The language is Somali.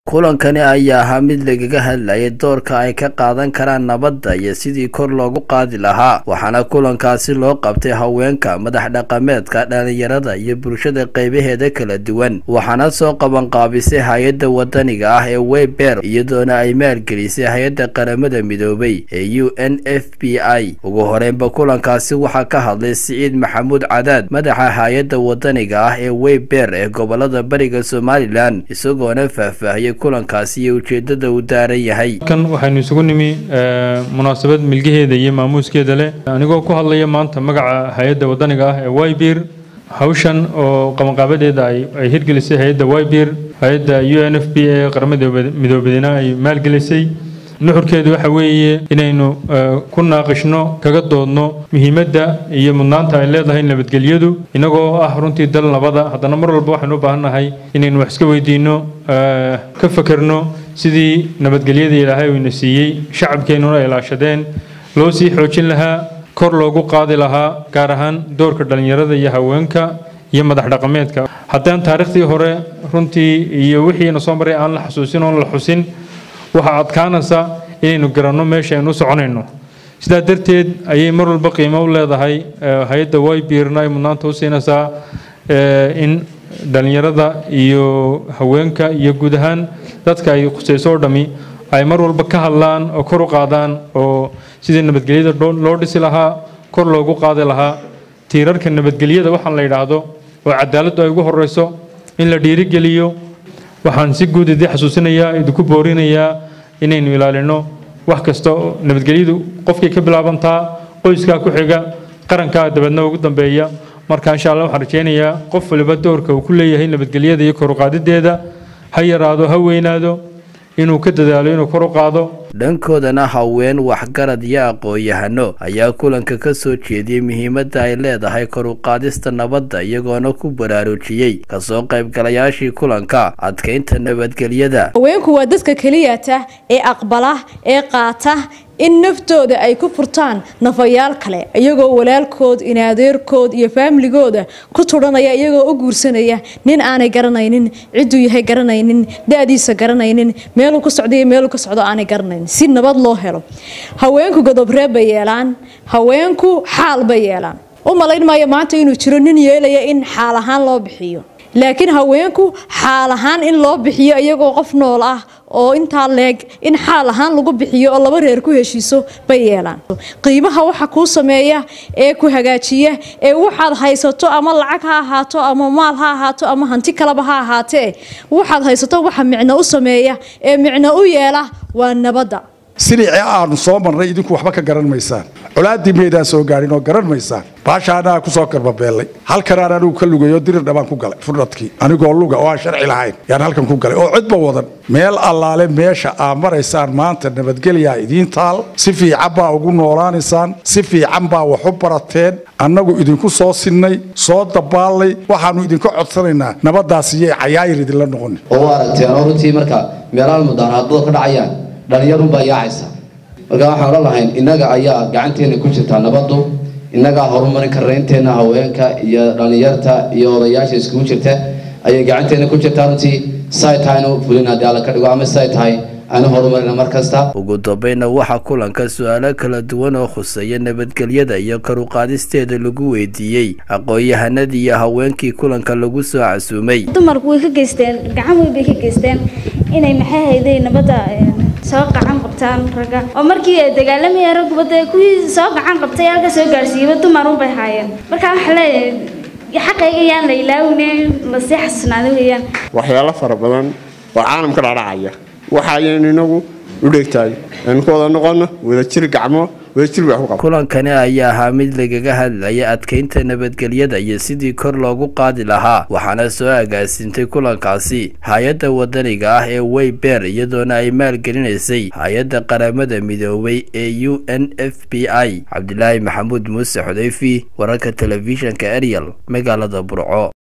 kulankani ayaa ahaa mid lagaga hadlayay doorka ay ka qaadan karaan nabadda iyo sidii kor loogu qaadi lahaa waxaana kulankaasi loo qabtay haweenka madax dhaqameedka dhalinyarada iyo bulshada qeybaheeda kala duwan waxaana soo qabanqaabisay hay-adda wadaniga ah ee weyber iyadoona ay maalgelisay hay-adda qaramada midoobay ee u n f b i ugu horeynba kulankaasi waxaa ka hadlay siciid maxamuud cadaad madaxa hay-adda wadaniga ah ee weyber ee gobolada bariga somalilan isagoona faahfaahiyay kulankaasi iyo ujeedada uu daaran yahay kan waxaynu isugu nimi munaasabad milgaheeda iyo maamuuskeeda leh anigoo ku hadlaya maanta magaca hay-adda wadaniga ah ee wybir hawshan oo qabanqaabadeeda ay hirgelisay hay-adda wybir hay-adda u n f b ee qaramada midoobadina ay maalgelisay nuxurkeedu waxa weeye inaynu ku naaqishno kaga doodno muhiimadda iyo mudnaanta ay leedahay nabadgelyadu inagoo ah runtii dal nabada haddana mar walba waxaynu u baahannahay inaynu wax iska weydiinno ka fakerno sidii nabadgelyada ilaahay uu ina siiyey shacabkeennuna ilaashadeen loo sii xoojin lahaa kor loogu qaadi lahaa gaar ahaan doorka dhallinyarada iyo haweenka iyo madax dhaqameedka haddaan taariikhdii hore runtii iyo wixiina soo maray aan la xasuusin oon la xusin waxaa adkaanaysa inaynu garanno meesha aynu u soconayno sidaa darteed ayay mar walba qiimo u leedahay hay-adda wybirna ay mudnaanta u siinaysaa in dhallinyarada iyo haweenka iyo guud ahaan dadka ay khusayso oo dhammi ay mar walba ka hadlaan oo kor u qaadaan oo sidii nabadgelyada loo dhisi lahaa kor loogu qaadi lahaa tiirarka nabadgelyada waxaan la yidhaahdo oo cadaaladdu ay ugu horeyso in la dhiirigeliyo waxaan si guud idii xasuusinayaa idinku boorinayaa inaynu ilaalino wax kasta nabadgelyadu qofkay ka bilaabantaa qoyskaa ku xiga qarankaa dabeedna ugu dambeeya marka insha alla waxaan rajeynayaa qof waliba doorka uu ku leeyahay nabadgelyada iyo kor u qaadideeda ha yaraado ha weynaado inuu ka dadaalo inuu kor u qaado dhankoodana haween waxgarad iyo aqoon-yahano ayaa kulanka ka soo jeediyey muhiimadda ay leedahay kor u qaadista nabadda iyagoona ku baraarujiyey kasoo qaybgalayaashii kulanka adkaynta nabadgelyada haweenku waa dadka keliyata ee aqbala ee qaata in naftooda ay ku furtaan nafayaal kale iyagoo walaalkood inaadeerkood iyo faamiligooda ku turanaya iyagoo u guursanaya nin aanay garanaynin ciduu yahay garanaynin da-diisa garanaynin meeluu ku socday meeluu ka socdo aanay garanaynin si nabad loo helo haweenku godobree bay yeelaan haweenku xaal bay yeelaan u malayn maayo maanta inuu jiro nin yeelaya in xaal ahaan loo bixiyo laakiin haweenku xaal ahaan in loo bixiyo iyagoo qof nool ah oo intaa leeg in xaal ahaan lagu bixiyo oo laba reer ku heshiiso bay yeelaan qiimaha waxa kuu sameeya ee ku hagaajiya ee waxaad haysato ama lacag ha ahaato ama maal ha ahaato ama hanti kaleba ha ahaatee waxaad haysato waxa micno u sameeya ee micno u yeela waa nabadda silicii aanu soo marnay idinku waxba ka garan maysaan colaaddii meydaan soo gaadhin oo garan maysaan baasha anaa ku soo karbabeellay halkanaan anigu ka lugayo dirir dhabaan ku galay furdhadkii anigoo luga oo aan sharci lahayn yaan halkan ku galay oo cidba wadan meel allaale meesha aa maraysaan maanta nabadgelyaa idiin taal si fiican baa ugu noolaanaysaan si fiican baa wax u barateen annagu idinku soo sinnay soo dabaallay waxaannu idinka codsanaynaa nabaddaas iyay cayaayir idinla noqonin oo u aragteen oo runtii marka meelaha mudaaraadada ka dhacayaan dhallinyarunbaa yaacaysa marka waxaan odhan lahayn innaga ayaa gacanteena ku jirtaa nabaddu innagaa horumarin karna inteenna haweenka iyo dhallinyarta iyo odayaasha iskugu jirta ayay gacanteena ku jirtaa runtii say tahaynu fulin haddii alla ka dhigo ama say tahay aanu horumarina mar kasta ugu dambayna waxaa kulanka su-aalo kala duwan oo khuseeya nabadgelyada iyo kor u qaadisteeda lagu weydiiyey aqoon-yahanadii iyo haweenkii kulanka lagu soo casuumay dumarku way ka geysteen gacan weyn bay ka geysteen inay maxay hayday nabadda soo gacan qabtaan ragga oo markii dagaalamaya ragguba dee kuwii soo gacan qabtay halka soo gaarsiiyaba dumar unbay haayeen marka waxaa leeyahay xaqayga yaan la ilaawine lasii xasuusnaado weeyaan waxyaalo fara badan oo caalamka dhadhacaya waxaaynu inagu u dhegtahay aynu ku wada noqono wadajir gacmo kulankani ayaa ahaa mid lagaga hadlaya adkaynta nabadgelyada iyo sidii kor loogu qaadi lahaa waxaana soo agaasintay kulankaasi hay-adda wadaniga ah ee weyber iyadoona ay maalgelinaysay hay-adda qaramada midoobay ee u n f b i cabdilaahi maxamuud muuse xudayfi wararka telefishanka ariel magaalada burco